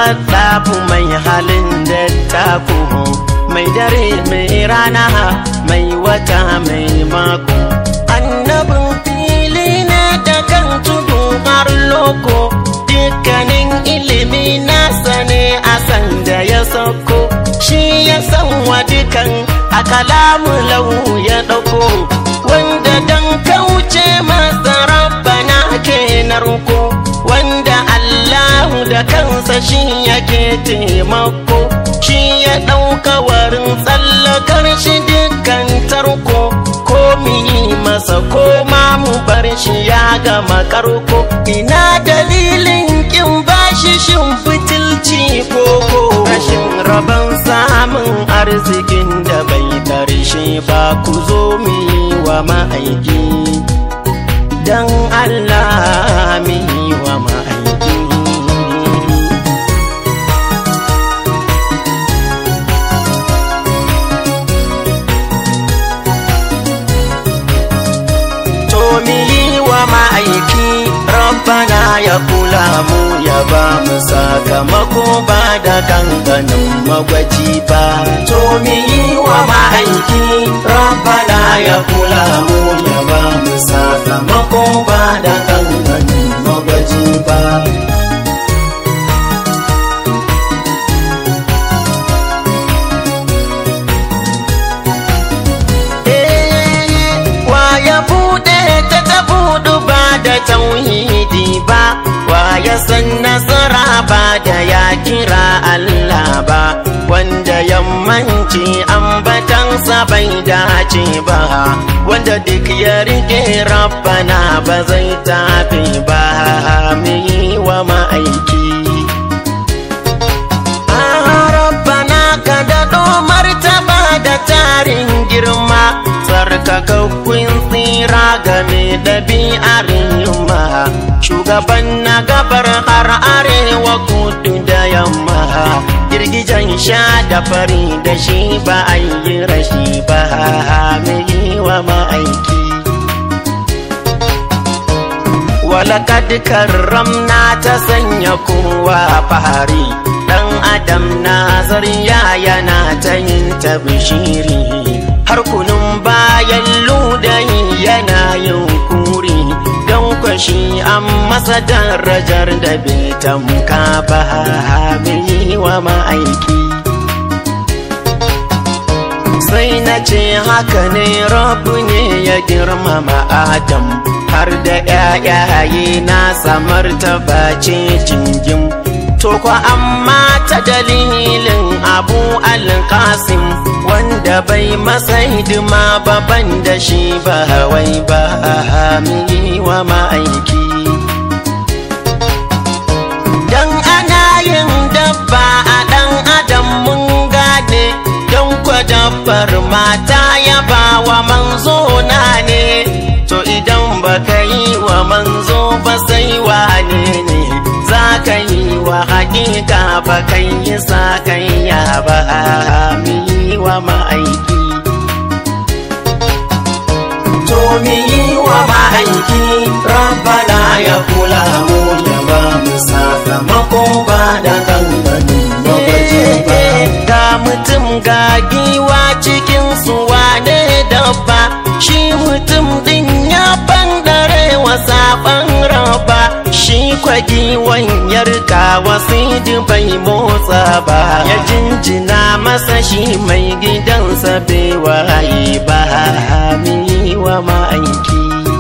haɗafu mai halin da taku mai dare mai rana mai wata mai mako annabin fili na da kan tudu har loko dukkanin ilimi nasa ne a sanda ya sauko shi ya san wa dukan a kalamu lau ya ɗauko wanda dan kauce masa rabbana ke narko wanda Allahu da kansa shi yake taimako shi ya ɗauka warin tsallakar shi dukkan tarko ko mu yi masa ko ma mu bar shi ya gama karko ina dalilin kin bashi shin fitilci koko rashin rabon samun arzikin da bai karshe ba ku zo mu yi wa ma'aiki dan Allah mu yi wa ma'aiki to mi yi wa ma'aiki rabbana ya kula mu ya ba mu sakamako ba da kankanin magwaji ba to mi yi wa ma'aiki rabbana ya kula mu ya ba mu sakamako ba da kankanin magwaji ba wa ya bude ta ta budu ba da tauhidi ba wa ya san nasara ba da ya kira Allah ba wanda yammanci ambatansa bai dace ba wanda duk ya rike rabbana ba zai tafi ba mu yi wa ma'aiki rabbana ka daɗo martaba da tarin girma tsarkakakkun tsira game ɗabi'ar yamma shugaban na gabar har arewa kudu da yamma girgijan sha da fari da shi ba a yi rashi ba mai yi wa ma'aiki walakad karramna ta sanya kowa fahari dan adam na zariya yana ta yin tabshiri har kunun bayan ludayi yana yin kuri don kwashi an masa darajar da bai tamka ba mai wa ma'aiki sai na ce haka ne rabu ne ya girmama adam har da ‘ya'yaye na samar ta bace jingim. To kwa amma ta dalilin abu alkasim wanda bai masa hidima baban da shi ba wai ba wa ma'aiki. Dan ana yin dabba a ɗan adam mun gane don kwa dabbar mata ya ba wa manzo na ne. to idan baka yi wa manzo ba sai wane ne za ka yi wa hakika ba kan yi sa kan ya ba mi yi wa ma'aiki to mi yi wa ma'aiki rabbana ya kula mu ya ba mu sakamako ba da ganganin magaji ba ga mutum ga giwa cikin su wane dabba shi mutum din ya bandare wa saban raba shi kwagi wanyar wasu bai motsa ba ya jinjina masa shi mai gidansa bai waye ba mi wa ma'aiki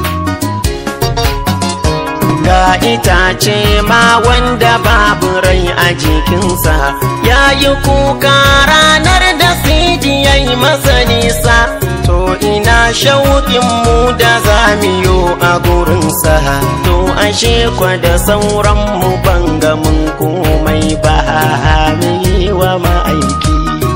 ga itace ma wanda babu rai a jikinsa ya yi kuka ranar da sidi ya yi masa nisa to ina shauƙin mu da zamiyo a gurinsa to ashe kwa da sauran mu banga mun komai ba mi wa ma'aiki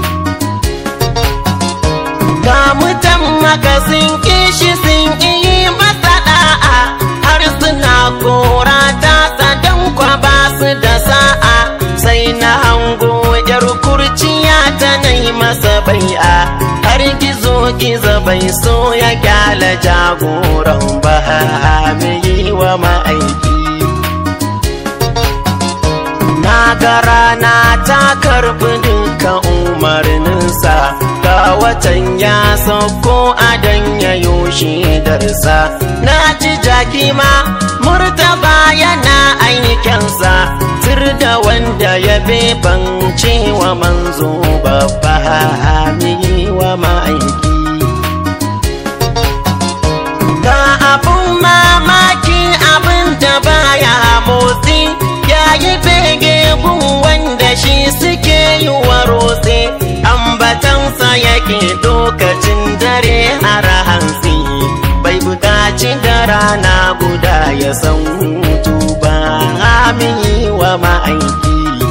ga mutan maka sun kishi sun yi masa da'a har suna kora ta sadan kwa ba su da sa'a sai na hango yar kurciya ta nai masa bai'a har gizo gizo bai so ya kyala jagoran ba mai yi wa ma'aiki na ga rana ta karbi duka umarninsa ga watan ya sauko a dan yayo darsa na ji jaki ma murtaba yana aikinsa tur da wanda ya bebance wa manzo babba wa ma'aiki ga abun mamaki abin da baya motsi yayi bege gun wanda shi suke yi wa rotse ambatansa yake lokacin dare har hantsi bai buƙaci da rana guda ya san hutu ba amini wa ma'aiki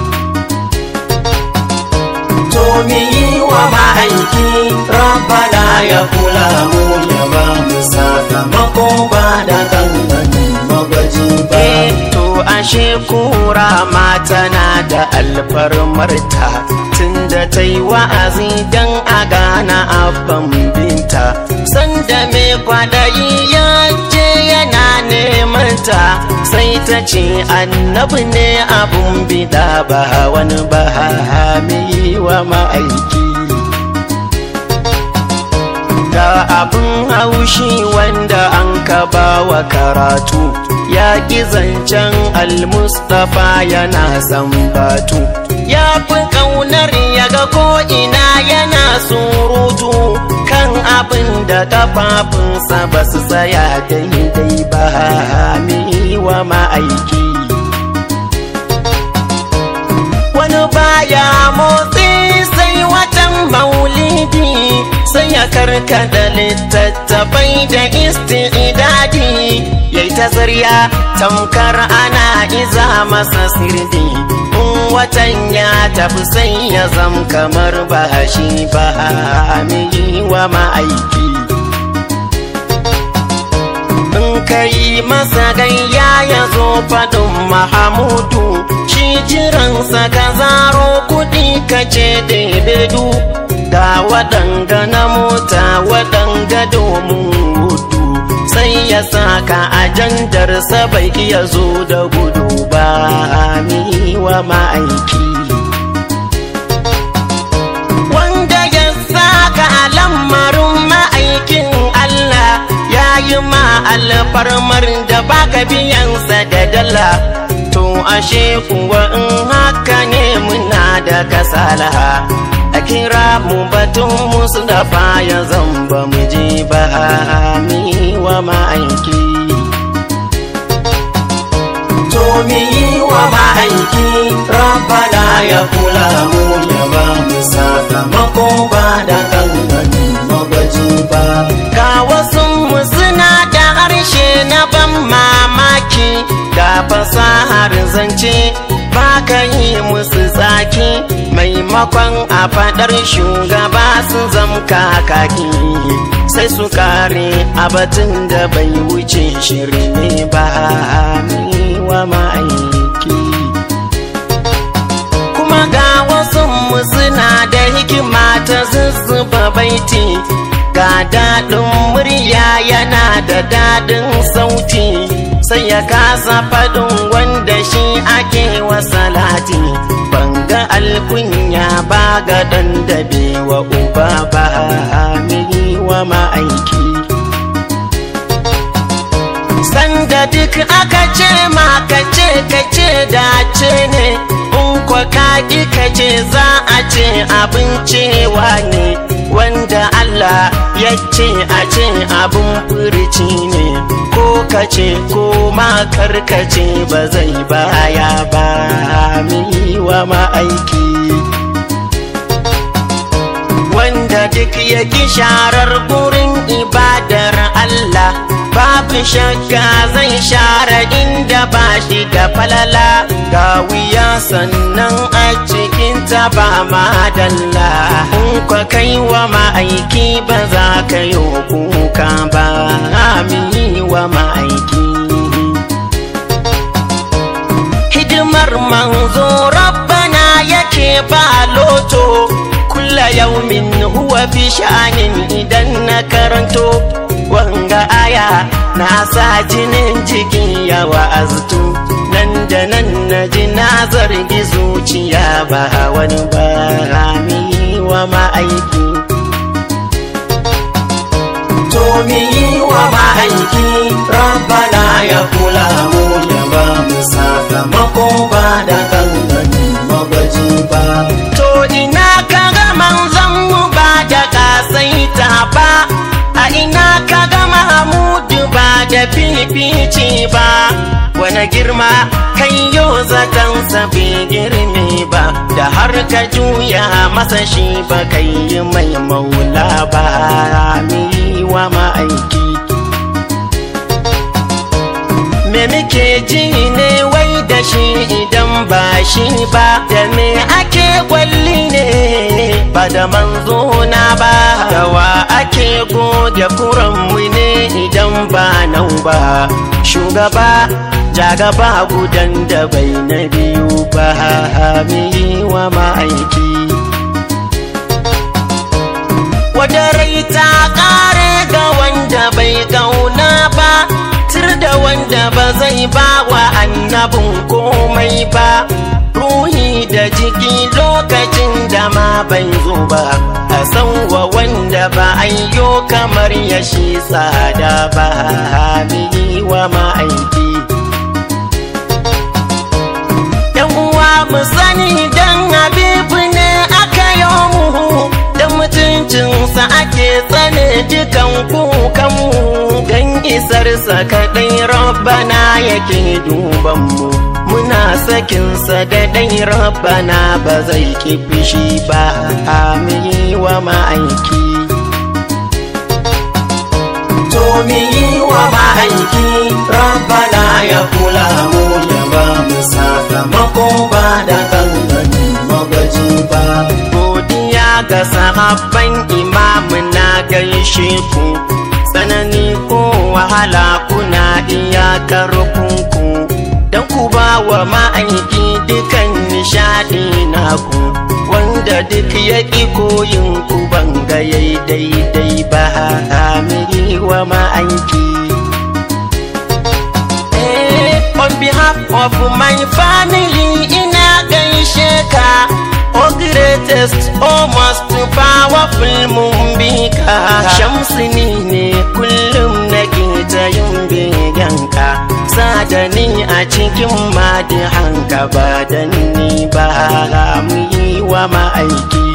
to mi yi wa ma'aiki rabbana ya kula mu ya ba mu sakamako ba da ganganin magaji ba to ashe kura ma tana da alfarmarta tunda ta yi wa'azi don a gana abban binta sanda mai kwadayi ya je yana neman ta sai ta ce annabi ne abun bida ba wani ba wa ma'aiki ga abin haushi wanda an kaba wa karatu ya ƙi zancen almustafa yana sambatu ya fi ƙaunar ya ga ko'ina yana surutu kan abin da kafafunsa ba su tsaya daidai ba wa ma'aiki wani baya motsi sai watan maulidi sai ya karkada littattafai da isti'idadi yayi ta zarya tamkar ana iza masa sirdi in watan ya tafi sai ya zam kamar ba shi ba wa ma'aiki in kai masa gayya ya zo faɗin mahamudu shi jiransa ka zaro kuɗi ka ce bedu ga waɗanga na mota waɗanga domin hudu sai ya saka ajandarsa bai iya zo da gudu ba ni wa ma'aiki wanda ya saka lamarin ma'aikin Allah ya yi ma alfarmar da baka biyansa da dala to ashe kuwa in haka ne muna da kasala a kira mu batun musu da ya zamba mu je ba mi wa ma'aiki to mi yi wa ma'aiki rabbana ya kula mu ya ba mu sakamako ba da ganganin magaji ba ga wasu mu suna da harshe na ban mamaki ga fasahar zance ba ka yi musu tsaki maimakon a fadar shugaba su zam kakaki sai su kare a batun da bai wuce shirme ba wa ma'aiki kuma ga wasu suna da hikima ta zuzzuba baiti ga daɗin murya yana da daɗin sauti sai ya kasa faɗin wanda shi ake wa salati banga alkunya ba ga ɗan dabe wa uba ba wa ma'aiki sanda duk aka ce ma ka ce ka ce dace ne in kwa kaƙi ka ce za a ce abin cewa ne wanda Allah ya ce a ce abin furici ne ko ka ce ko ma karkace ba zai baya ba mi wa ma'aiki wanda duk ya ki sharar gurin ibadar Allah babu shakka zai share inda ba shi da falala ga wuya sannan a cikin ta ba madalla in kwa kai wa ma'aiki ba za ka yi kuka ba amini wa ma'aiki hidimar manzo rabbana yake ba loto kulla yaumin huwa fi sha'anin idan na karanto wanga aya na sa jinin jiki ya wa'aztu nan da nan na ji na zargi ba wani ba mi wa ma'aiki to mi wa ma'aiki rabbana ya kula mu ya ba mu sakamako ba da gangani magaji ba to ina ka ga manzon mu ba da kasaita ba a ina ka ga mahmudu ba da fifici ba wani girma kai yau zaton bai girme ba da har ka juya masa shi ba kai yi mai maula ba mi wa ma'aiki me muke ji ne wai da shi idan ba shi ba da me ake kwalli ne ba da manzo na ba dawa ake goge kuranmu ne idan ba nau ba shugaba jagaba gudan da bai na biyu ba mi wa ma'aiki wata rai ta kare ga wanda bai kauna ba tir da wanda ba zai ba wa annabin komai ba ruhi da jiki lokacin da ma bai zo ba a san wa wanda ba ayyo kamar ya shi tsada ba mi wa ma'aiki yan uwa mu sani dan habibu ne aka yi mu da mutuncinsa ake tsane dukan kukanmu don isarsa kaɗai rabbana yake duban mu muna sakinsa da ɗai rabbana ba zai ki fushi ba amini wa ma'aiki to mi wa ma'aiki rabbana ya kula mu ya ba mu sakamako ba da gangani magaji ba godiya ga sahabban imamu na gaishe ku tsanani ko wahala kuna iyakar kunku don ku ba wa ma'aiki dukan nishadi naku wanda duk ya ƙi koyin ku banga yayi daidai ba hamiri wa ma'aiki on behalf of my family ina gaishe ka oh greatest oh most powerful mumbika shamsini ne kullum nake ta yin beganka sadani a cikin madihanka ba dan ni ba mu yi wa ma'aiki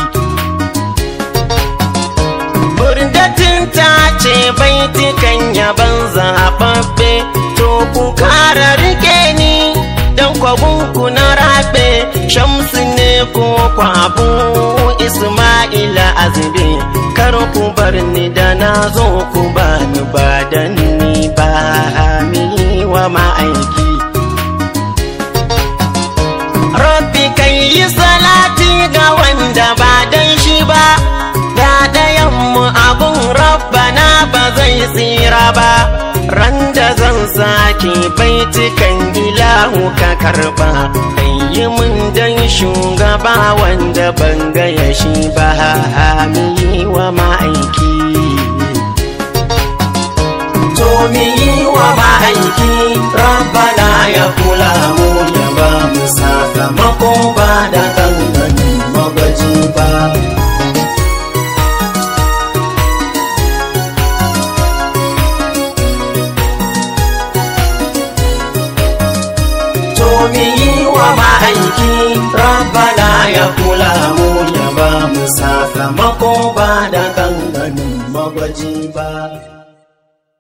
Burdatin ta ce baitukan yaban zaɓaɓɓe to ku kara rike ni dan kwabunku na rabe shamsu ne ko kwabu isma'ila azube kar ku bar ni da na zo ku ba ni ba dan ni ba mi wa ma'aiki rabbi kai yi salati ga wanda ba dan shi ba ga ɗayanmu abun rabbana ba zai tsira ba ran da zan sake baitukan ilahu ka karba yi mun dan shugaba wanda ban gaya shi ba mi wa ma'aiki to mi wa ma'aiki rabbana ya kula mu ya ba mu sakamako ba da gangani magaji ba mi yi wa ma'aiki rabbana ya kula mu ya ba mu sakamako ba da ganganin magwaji ba